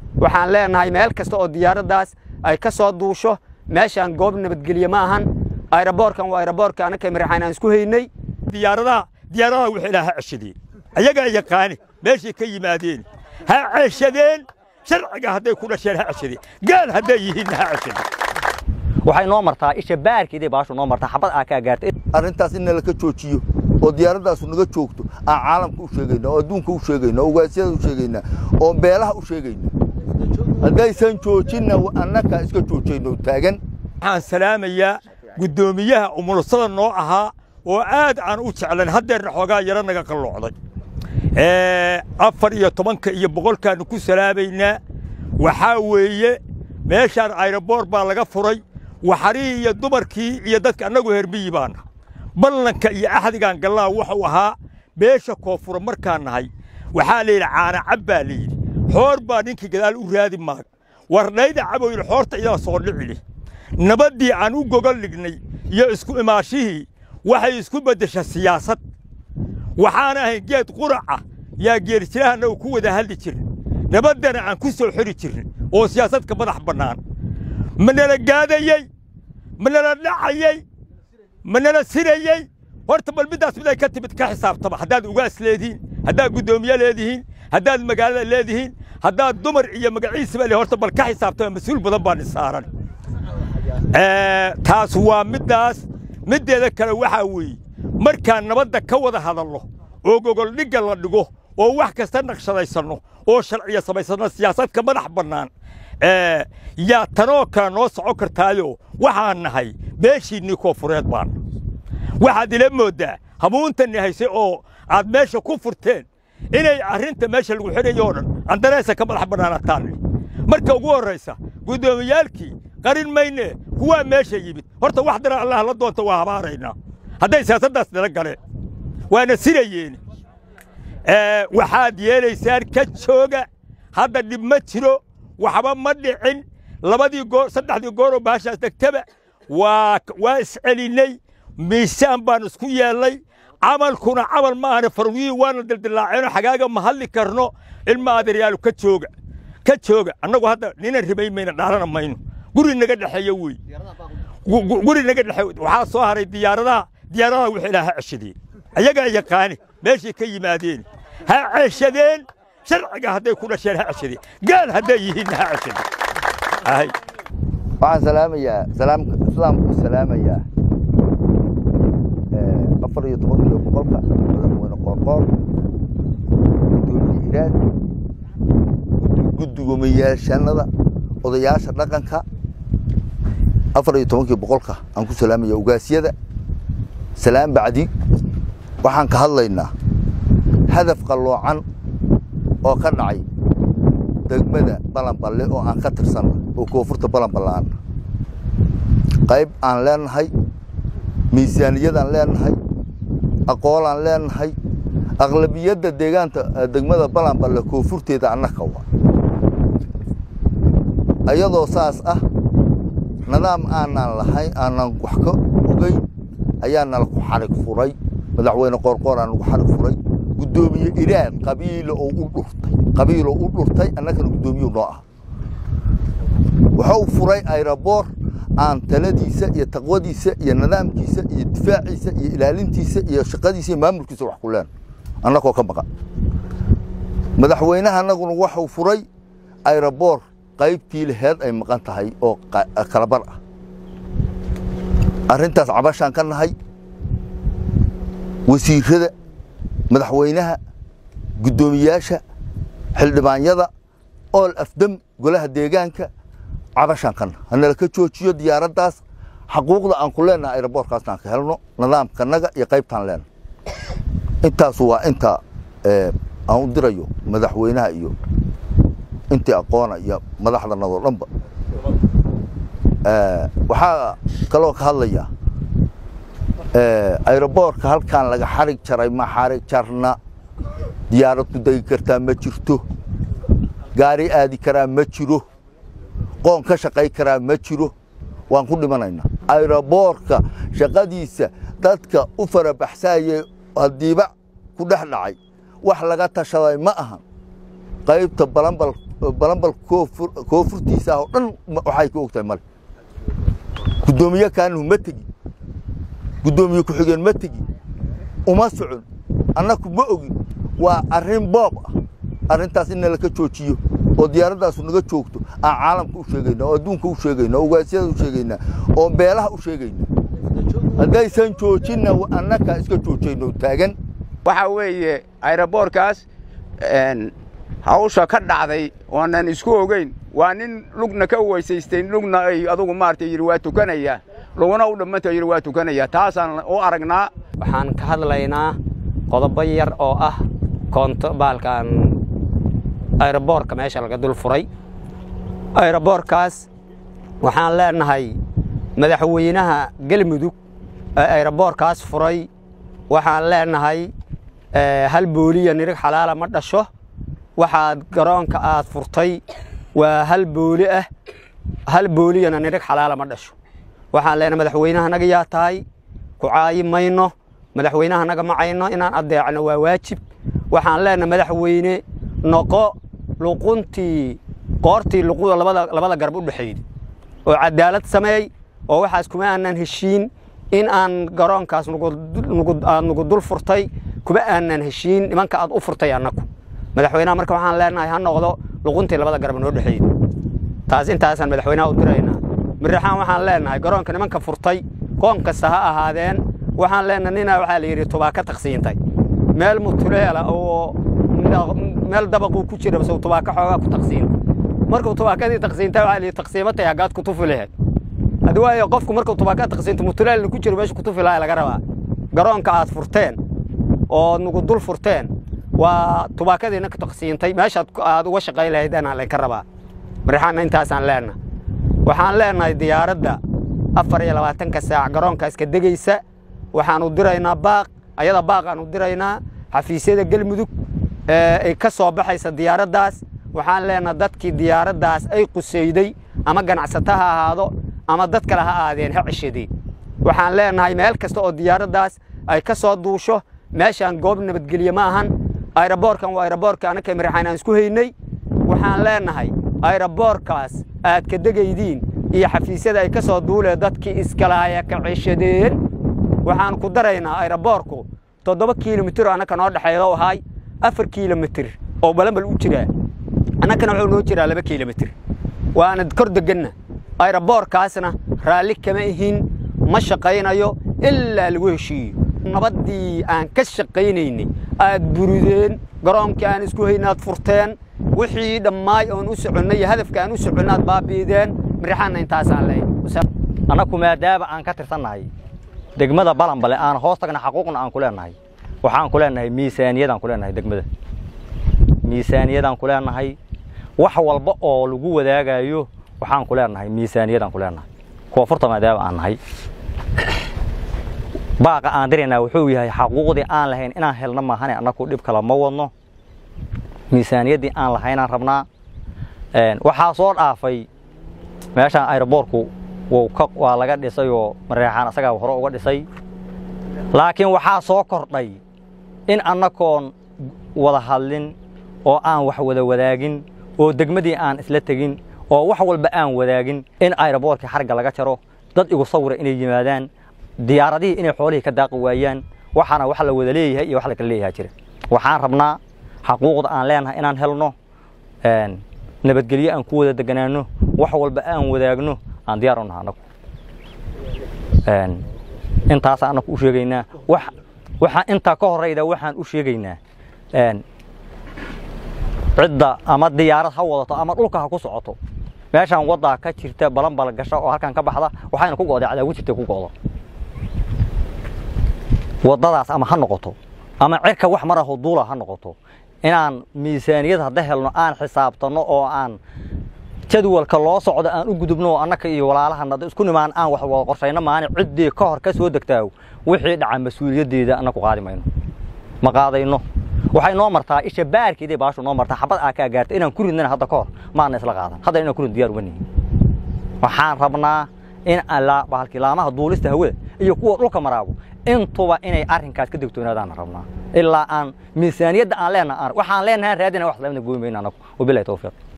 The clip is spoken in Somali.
waxaan leenahay meel kasta oo diyaaraddaas ay ka soo duusho meeshaan goob nabadgelye ma ahan ayraboorkan waa ayraboorka anaka maraxaan aan isku haynay diyaaradaha diyaaradaha wixii ilaa ha ceshadeen ayagaa yaqaani meeshay ka yimaadeen ha ceshadeen sharciga hadday ku dhasheen ha ceshadeen gaal hadday yihiinna ha ceshadeen waxay noo martaa isha baarkeeday baashu noo martaa xabad aa kaa gaartay arrintaas in nala ka joojiyo oo diyaaradaasu naga joogto aan caalamka u sheegayna oo adduunka u sheegayna oo ugaasyada u sheegayna oo beelaha u sheegayna haddaysan joojinna annakaa iska joojayno taagan waxaan salaamayaa guddoomiyaha umursada noo ahaa oo aad aan u jeclan haddeerna xoogaa yaro naga qalloocday afar iyo tobanka iyo boqolkaannu ku salaamaynaa waxaa weeye meeshaan ayroboor baa laga furay waxarihii iyo dumarkii iyo dadka annagu herbiyi baana ballanka iyo axdigaan gallaa wuxuu ahaa beesha koonfura markaan nahay waxaa layidhi caana cab baa layidhi xoor baa ninkii gadaal u raadi maaga warnayda cabow yidhi xoorta idaa soo dhicili nabaddii aan u gogol dhignay iyo isku imaashihii waxay isku beddesha siyaasad waxaan ahayn geed quraca yaa geerijirahanna uu ku wada hadli jirin nabaddana aan ku soo xiri jirin oo siyaasadka madax bannaan ma nala gaadayey ma nala dhacayey ma nala sirayey horta bal middaas miday ka timid ka xisaabtama haddaad ugaas leedihiin haddaad guddoomiye leedihiin haddaad magaalada leedihiin haddaad dumar iyo magaciisaba le horta bal ka xisaabtama mas-uul badan baan isaaran taas waa middaas middeeda kale waxaa weeye markaan nabadda ka wada hadalno oo gogoldhigga la dhigo oo wax kasta naqshadaysanno oo sharciya samaysanno siyaasadka madax bannaan yaa tanoo kale noo socon kartaayo waxaan nahay beeshiinnii koonfureed baana waxaad ila mooddaa hamuuntanni haysay oo aad meesha ku furteen inay arrinta meesha lagu xidhayo oo dhan andareesa ka madax bannaanataan marka ugu horraysa guddoomiyaalkii qarin mayne kuwaa meesha yimid horta wax dara allah la doonta waa habaaraynaa hadday siyaasaddaas nala galeen waana sirayeen waxaad yeelaysaan ka jooga hadda dhib ma jiro waxba ma dhicin labadii goor saddexdii gooroo baashaas degtaba waa waa iscelinnay miisaan baan isku yeellay camalkuna camal ma ahane farwiyii waana dildillaaceeno xagaaga ma hadli karno ilma aderyaalu ka jooga ka jooga annagu hadda ninan rimayn mayna dhaalana mayno guri naga dhexeeya wey guri naga dhexeey waxaa soo haray diyaaradaha diyaaradaha wixii ilaa ha ceshadeen ayagaa yaqaani meeshay ka yimaadeen ha ceshadeen sharciga hadday ku dhasheen ha ceshadeen gaal hadday yihiinna ha ceshadeen waxaan salaamayaa salaamka islaamku salaamayaa afar iyo tobankiyo boqolka madaxweyne qoorqoor gudoomiye iraad guddigomayaashanada odayaasha dhaqanka afar iyo tobankii boqolka aan ku salaamaya ugaasyada salaam bacdi waxaan ka hadlaynaa hadaf qalloocan oo ka dhacay degmada balanballe oo aan ka tirsanna oo koonfurta balanballaan qayb aan leenahay miisaaniyadaan leenahay aqoolaan leenahay aqlabiyadda deegaanta degmada balanballe koonfurteeda annaka wa ayadoo saas ah nidaam aanaan lahayn aanan wax ka ogeyn ayaa nala ku xarig furay madaxweyne qoorqoor aan ugu xarig furay guddoomiye iraad qabiilo oo u dhurtay qabiiloo u dhurtay annagana guddoomiyu noo ah wuxuu furay ayraboor aan taladiisa iyo taqwadiisa iyo nidaamkiisa iyo difaaciisa iyo ilaalintiisa iyo shaqadiisa iyo maamulkiisa wax ku leen annagoo ka maqan madaxweynaha annaguna waxuu furay ayraboor qaybtii laheed ay maqan tahay oo kalabar ah arrintaas cabashaan ka nahay wasiirada madaxweynaha guddoomiyaasha xildhibaanyada ool afdam golaha deegaanka cabashaan ka nahay hanala ka joojiyo diyaaraddaas xaquuqda aan ku leenahay ayraboorkaasna aan ka helno nidaamkanaga iyo qaybtaan leenahay intaasu waa inta aan u dirayo madaxweynaha iyo intii aqoona iyo madaxdanadoo dhanba waxaa kaloo ka hadlaya ayroboorka halkaan laga xarig jaray ma xarig jarna diyaarad ku degi kartaa ma jirto gaari aadi karaa ma jiro qoon ka shaqay karaa ma jiro waan ku dhimanaynaa ayroboorka shaqadiisa dadka u farabaxsaayey haddiiba ku dhex dhacay wax laga tashaday ma ahan qaybta balanbal balanbal koonfur koonfurtiisa ah oo dhan ma- waxay ka og tahay male guddoomiye kaanuhu ma tegi guddoomiye ku-xigeen ma tegi uma socon annaku ma ogin waa arrin boob ah arrintaas in nalaka joojiyo oo diyaaradaasu naga joogto aan caalamka u sheegaynaa oo adduunka u sheegaynaa oo ugaasyada u sheegaynaa oo beelaha u sheegaynaa haddaysan joojinna wa- annakaa iska joojayno taagan waxa weeye ayroboorkaas een, hawsha ka dhacday oonan isku ogeyn waa nin lugna ka weysaystay lugna ay adugu maaragtay yidhi waa tukanaya luguna u dhammanta yidhi waa tukanaya taasaan u aragnaa waxaan ka hadlaynaa qodobo yar oo ah koonto baalkan ayroboorka meesha laga dul furay ayroboorkaas waxaan leenahay madaxweynaha galmudug ee ayroboorkaas furay waxaan leenahay eh, hal booliya nirig xalaala ma dhasho waxaad garoonka aad furtay waa hal booli ah hal booliyana nirig xalaala ma dhasho waxaan leenahay madaxweynaha naga yaa tahay ku caayi mayno madaxweynaha naga macayno inaan adeecno waa waajib waxaan leenahay madaxweyne noqo luquntii qoortii luquda labada labada garab u dhexeeyey oo cadaalad sameey oo waxaas kuma aanan heshiin in aan garoonkaas nugu nugu aad nugu dul furtay kuma aanan heshiin nimanka aad u furtay annagu madaxweynaha marka waxaan leenahay ha noqdo luquntii labada garab noo dhexeeyey taas intaasaan madaxweynaha u diraynaa miraxaan waxaan leenahay garoonka nimanka furtay qoon kasta ha ahaadeen waxaan leenahay ninaa waxaa la yidhi tubaaka taqsiintay meel mutuleela oo meel dabaquu ku jira base tubaaka xoogaa ku taqsiintay markuu tubaakadii taqsiintay waxaa la yidhi taqsiimatay haggaad ku tufi laheed haddii waayo qofku markuu tubaaka taqsiinto mutuleelna ku jiro meesha ku tufi lahaa laga rabaa garoonka aad furteen oo nugu dul furteen waa tubaakadiina ka taqsiintay meeshaad ku- aad uga shaqayn lahayd anaa laynka rabaa marixaanna intaasaan leenahay waxaan leenahay diyaaradda afar iyo labaatanka saac garoonkaas ka degaysa waxaanu diraynaa baaq ayada baaqaanu diraynaa xafiisyada galmudug ee ay ka soo baxaysa diyaaraddaas waxaan leenahay dadkii diyaaraddaas ay qusayday ama ganacsato ha ahaado ama dad kale ha aadeen ha ceshadeen waxaan leenahay meel kasta oo diyaaraddaas ay ka soo duusho meeshaan goob nabadgelye ma ahan ayroboorkan waa ayroboorka anaka maraxaan aan isku haynay waxaan leenahay ayroboorkaas aad ka degaydiin iyo xafiisyada ay ka soo duuleen dadkii iskalaaya ka ceshadeen waxaan ku daraynaa ayroboorku toddoba kiilomitir oo annaka noo dhexeeya oo ahay afar kiilomitir oo balanbal u jiraa annakana wuxuu noo jiraa laba kiilomitir waana kor deganna ayroboorkaasna raalli kama ihin ma shaqaynayo ilaa lagu heshiiyo nabaddii aan ka shaqaynaynay aad burideen garoonkii aan isku haynaad furteen wixii dhammaay oon u soconnay iyo hadafka aan u soconnaad baabi'ideen mirixaanna intaasaan leeyahay annaku maadaama aan ka tirsannahay degmada balanbale aan hoos tagna xaquuqna aan ku leenahay waxaan ku leenahay miisaaniyadaan ku leenahay degmada miisaaniyadaan ku leenahay wax walba oo lagu wadaagayo waxaan ku leenahay miisaaniyadaan ku leenahay koonfurta maadaama aan nahay baaqa aan diraynaa wuxuu yahay xaquuqdii aan lahayn inaan helno maahane annaku dhib kale ma wadno miisaaniyaddii aan lahaynaan rabnaa Een, waxaa soo dhaafay meeshaan aeroboorku wuu ka- waa laga dhisay oo mareexaan asagaa hore uga dhisay laakiin waxaa soo kordhay in annagoon wada hadlin oo aan wax wada wadaagin oo degmadii aan isla tegin oo wax walba aan wadaagin in aeroboorkii xarga laga jaro dad igu sawira inay yimaadaan diyaaradihii inay xoolihii ka daaqi waayaan waxaana wax la wada leeyahay iyo wax la kala leeyahay jira waxaan rabnaa xaquuqda aan leenahay inaan helno een, nabadgelyo aan ku wada deganaano wax walba aan wadaagno aan diyaar u nahay annagu Een, intaasaan annagu u sheegaynaa wax waxaan intaa ka horeyda waxaan u sheegaynaa een, cidda ama diyaarad ha wadato ama dhulka ha ku socoto meeshaan waddaa ka jirta balanbal gasha oo halkan ka baxda waxayna ku go'day cadaagu jirta ku go'do waddadaas ama ha noqoto ama cirka wax maraho duula ha noqoto inaan miisaaniyad hadda helno aan xisaabtanno oo aan jadwalka loo socdo aan u gudubno oo annaka iyo walaalahana hadda isku nimaan aan wax wada qorshayno maani ciddii ka hor ka soo degtaaw wixii dhaca mas-uuliyaddeeda annaku qaadi mayno ma qaadayno waxay noo martaa isha baarkeeday baashu noo martaa xabad aa kaa gaarta inaan ku ridnana hadda ka hor maana isla qaadan hadda inaan ku ridno diyaar uma nihin waxaan rabnaa in alla bahalkii laamaha duulista hawada iyo kuwa dhulka maraago intuba inay arrinkaas ka degtoonaadaan rabnaa ilaa aan miisaaniyadda aan leenahay aan- waxaan leenahay raadina wax lamida gooyi mayno annagu wabilahi tawfiiq